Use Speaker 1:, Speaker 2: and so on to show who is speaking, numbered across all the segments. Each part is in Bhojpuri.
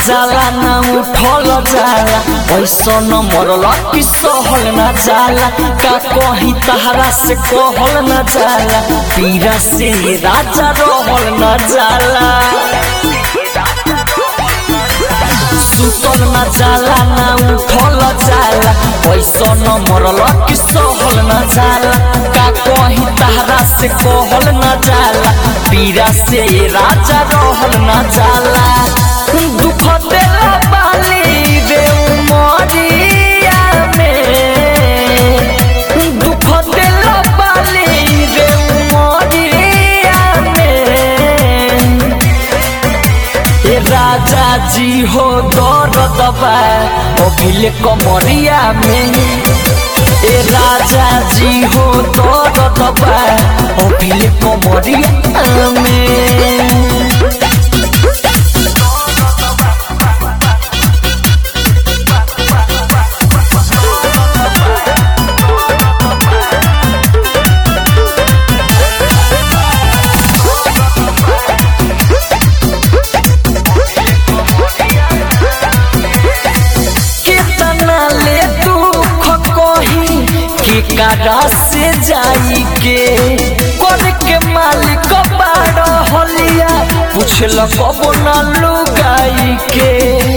Speaker 1: जाला ना उठल जाला ऐसा न मरल कि सहल न जाला का कही तहरा से कहल न जाला पीरा से राजा रहल न जाला सुतल न जाला ना उठल जाला ऐसा न मरल कि सहल न जाला का कही तहरा से कहल न जाला पीरा से राजा रहल न जाला दुख देला बाली रे उमरिया में दुख देला बाली रे उमरिया में ए राजा जी हो दर्द बा अभिले कमरिया में ए राजा जी हो दर्द बा अभिले कमरिया में कितना ले दुख कही के कारा से जाई के कर के मालिक बाड़ हलिया पूछल कब न लुगाई के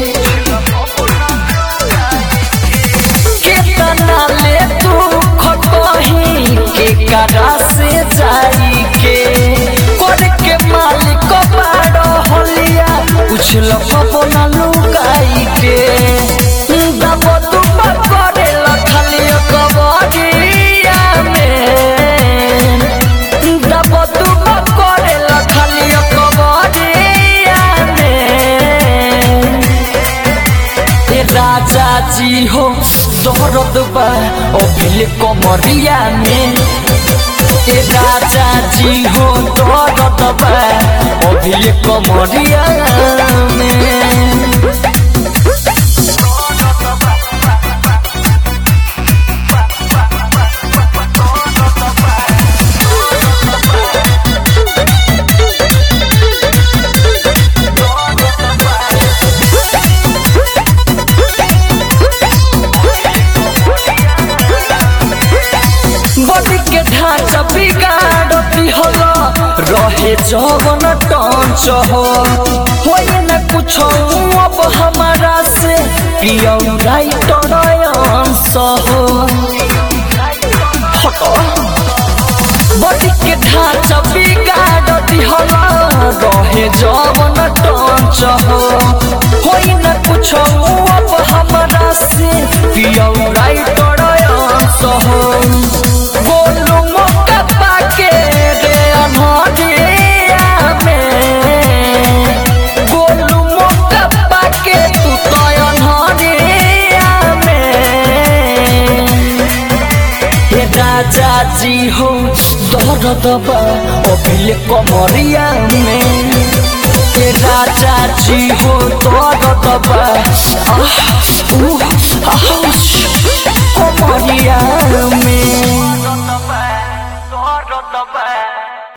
Speaker 1: कितना ले दुख कही के कारा से जाई के कर के मालिक बाड़ हलिया पूछल कब न लुगाई के दब तुम करे लखली कबरिया में दब तुम करे लखली कबरिया में ए राजा जी हो दर्द बा अभिल कमरिया में ए राजा जी हो दर्द बा अभिल कमरिया में बॉडी के ढांचा बिगाड़ती हलो रहे जवन टंच हो होए न कुछ अब हमारा से पियो राइटर अंश हो हटो बॉडी के ढांचा बिगाड़ती हलो रहे जवन टंच हो होए न कुछ अब हमारा से पियो राइटर अंश हो बोलू मौका पाके रे अनहरिया में बोलू मौका पाके तू तो अनहरिया में हे राजा जी हो दर्द बा अभिले कमरिया में हे राजा जी हो दर्द बा आह उह आउच कमरिया में
Speaker 2: Dor, dor, dor, dor.